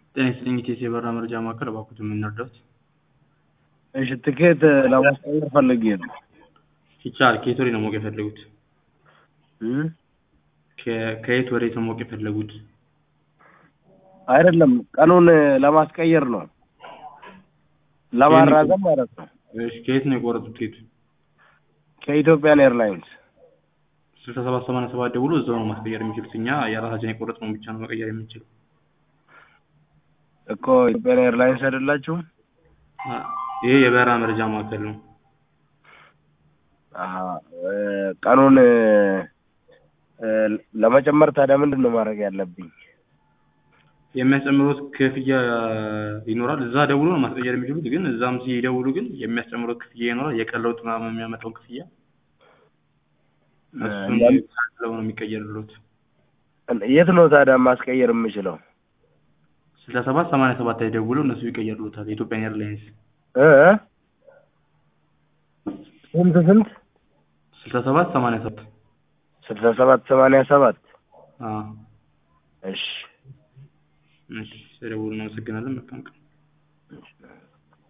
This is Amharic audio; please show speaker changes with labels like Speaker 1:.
Speaker 1: ጤና ይስጥልኝ ኢቴስ የበረራ መረጃ ማዕከል፣ እባክዎት ምን ልርዳዎት?
Speaker 2: እሺ ትኬት ለማስቀየር ፈልጌ ነው።
Speaker 1: ይቻላል። ከየት ወዴት ነው ማወቅ የፈለጉት?
Speaker 2: እም?
Speaker 1: ከ- ከየት ወዴት ነው ማወቅ የፈለጉት?
Speaker 2: አይደለም ቀኑን ለማስቀየር ነው፣ ለማራዘም ማለት ነው።
Speaker 1: እሺ ከየት ነው የቆረጡት ትኬቱ?
Speaker 2: ከኢትዮጵያን ኤርላይንስ
Speaker 1: ስልሳ ሰባት ሰማንያ ሰባት ደውሎ እዛው ነው ማስቀየር የሚችሉት። እኛ የራሳችን የቆረጥነውን ብቻ ነው መቀየር የምንችለው።
Speaker 2: እኮ ኢትዮጵያን ኤርላይንስ አይደላችሁም?
Speaker 1: አ፣ ይሄ የበረራ መረጃ ማዕከል ነው።
Speaker 2: አሀ፣ እ፣ ቀኑን እ፣ ለመጨመር ታዲያ ምንድን ነው ማድረግ ያለብኝ?
Speaker 1: የሚያስጨምሩት ክፍያ ይኖራል። እዛ ደውሎ ነው ማስቀየር የሚችሉት። ግን እዛም ሲደውሉ ግን የሚያስጨምሩት ክፍያ ይኖራል። የቀን ለውጥ ምናምን የሚያመጣው ክፍያ እሱን
Speaker 2: ያን-
Speaker 1: ካለው ነው የሚቀየርሉት።
Speaker 2: የት ነው ታዲያ ማስቀየር የምችለው?
Speaker 1: ስልሳ ሰባት ሰማንያ ሰባት ላይ ደውለው እነሱ ይቀየርሉታል። የኢትዮጵያን ኤርላይንስ
Speaker 2: እ እ? ስንት ስንት?
Speaker 1: ስልሳ ሰባት ሰማንያ ሰባት
Speaker 2: ስልሳ ሰባት ሰማንያ ሰባት
Speaker 1: አዎ።
Speaker 2: እሺ
Speaker 1: እሺ፣ ስለደወሉ እናመሰግናለን። መልካም ቀን